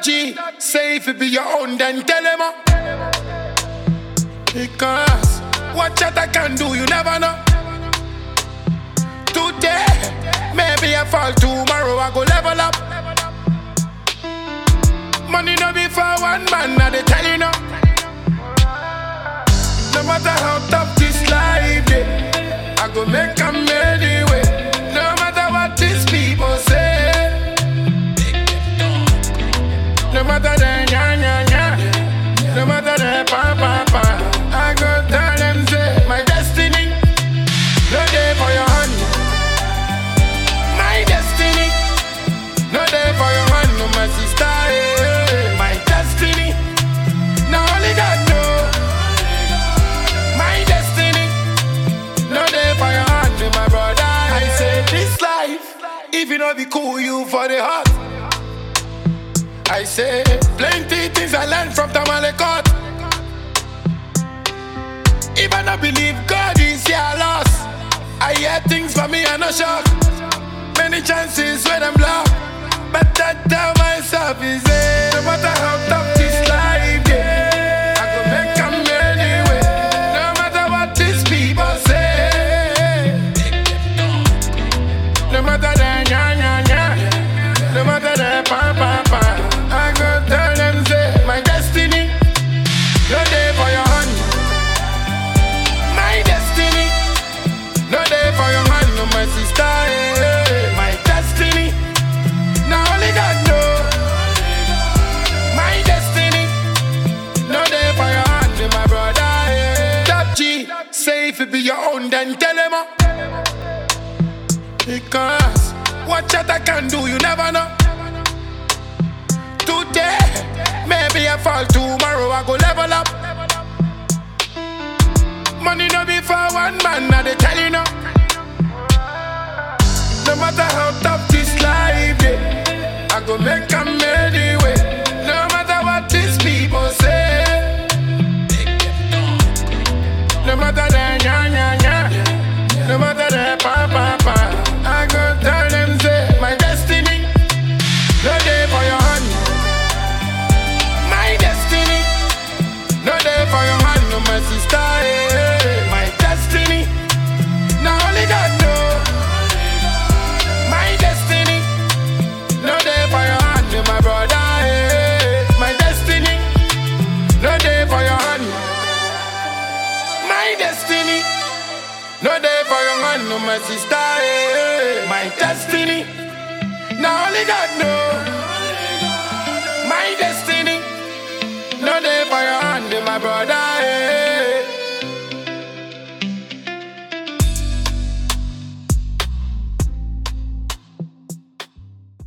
G, say if it be your own, then tell him. uh. Because what chat I can do, you never know. Today, maybe I fall tomorrow, I go level up. Money no be for one man, now they tell you no. No matter how tough this life is, I go make them anyway. No matter what these people say. No matter the nya nya nya, no matter the pa pa pa, I go tell them say my destiny, no day for your hand. My destiny, no day for your hand, no my sister. eh. My destiny, now only God know. My destiny, no day for your hand, no my brother. I say this life, if you know be cool, you for the heart. I say plenty things I learned from Tamalekot. If I not believe God is here, I lost. I hear things for me, I no shock. Many chances when I'm blocked. But I tell myself is it no matter how tough this life get, I go make 'em anyway. No matter what these people say. No matter the nya nya nya, no matter the pa pa pa, I go tell them say my destiny, no day for your hand. My destiny, no day for your hand, no my sister. eh. My destiny, now only God know. My destiny, no day for your hand, no my brother. eh. Top G, say if it be your own, then tell him. uh. Because what chat I can do, you never know. Today, maybe I fall tomorrow, I go level up. Money no be for one man, now they tell you no. No matter how tough this life is, I go make them anyway. No matter what these people say. No matter the nya nya nya, no matter the pa pa pa, I go tell them say my destiny, no day for your hand. My destiny, no day for your hand, no my sister. eh. My destiny, now only God know. My destiny, no day for your hand, no my brother. eh. My destiny, no day for your hand. My destiny, no day for your man, no my sister. eh. My destiny, now only God know. My destiny, no day for your hand, eh, my brother.